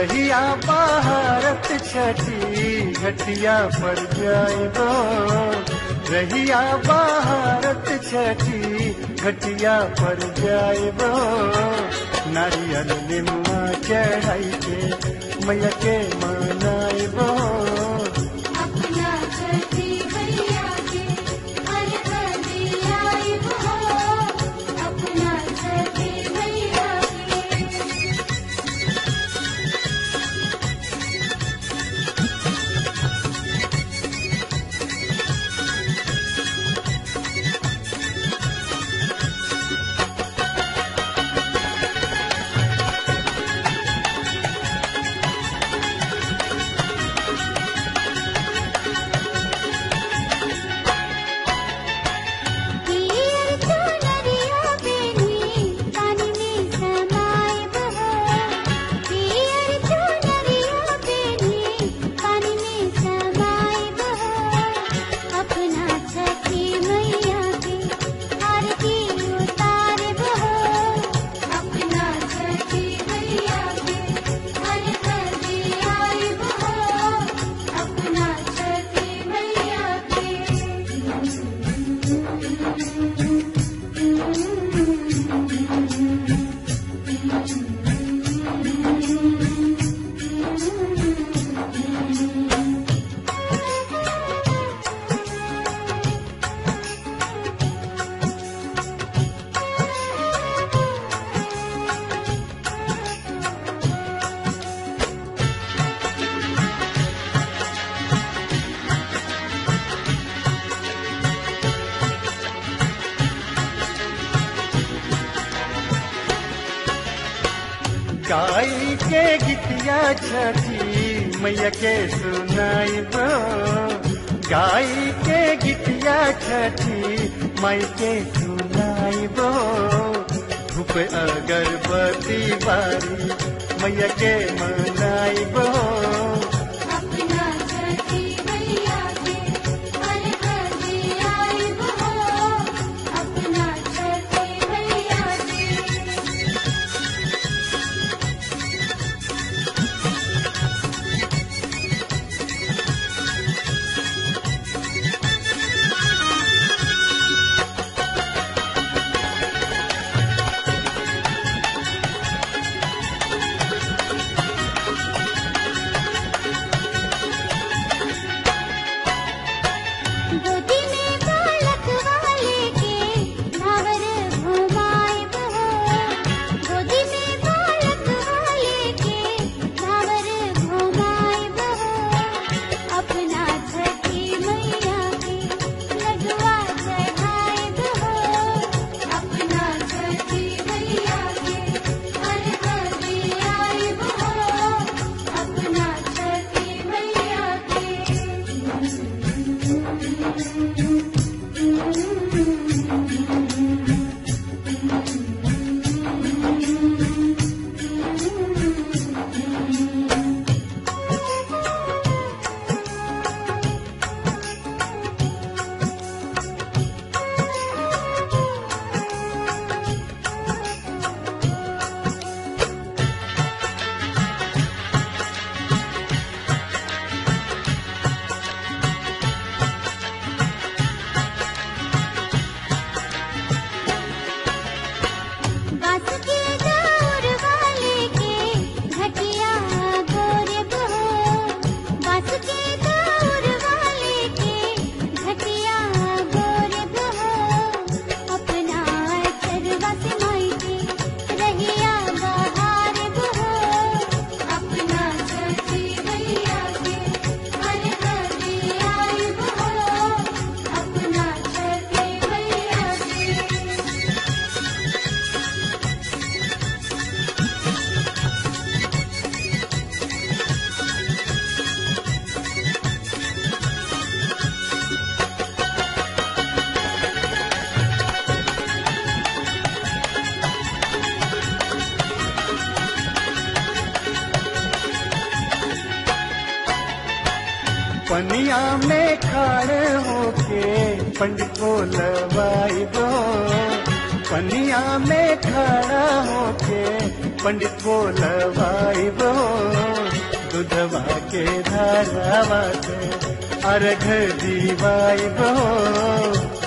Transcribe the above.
रहिया भारत छठी घटिया पर जाइबो रहिया भारत छठी घटिया पर जाइबो नारियल निम्मा चढ़ाई के मैया के मनाइबो अपना छठी मैया के हर दियाई हो अपना छठी मैया के पीर तो नरिया बेनी पानी में समाए बहो पीर तो नरिया बेनी पानी में समाए बहो अपना छठी मैया के आरती उतार बहो अपना छठी मैया के हर दियाई बहो अपना छठी मैया के गाई के गीतिया छठी मैया के सुनाइबो गाई के गीतिया छठी माई के सुनाइबो धूप अगरबत्ती बारी मैया के मनाइबो अपना छठी मैया के हर दियाई हो अपना छठी मैया के गोदी में बालक वाले के नावर घुमाए बहो गोदी में बालक वाले के नावर घुमाए बहो अपना छठी मैया के लगवा चढ़ाए बहो अपना छठी मैया के हर दियाई बहो अपना छठी मैया के बास के दौर वाले के घटिया गोरे बहो बास के दौर वाले के घटिया गोरे बहो अपना चरवा से माई के रहिया बहार बहो अपना छठी मैया के हर दियाई बहो अपना छठी मैया के पनिया में खड़े होके पंडित को लवाइबो पनिया में खड़ा होके पंडित बोलवाई बो दूधवा के धारावा से अर्घ दीवाई बो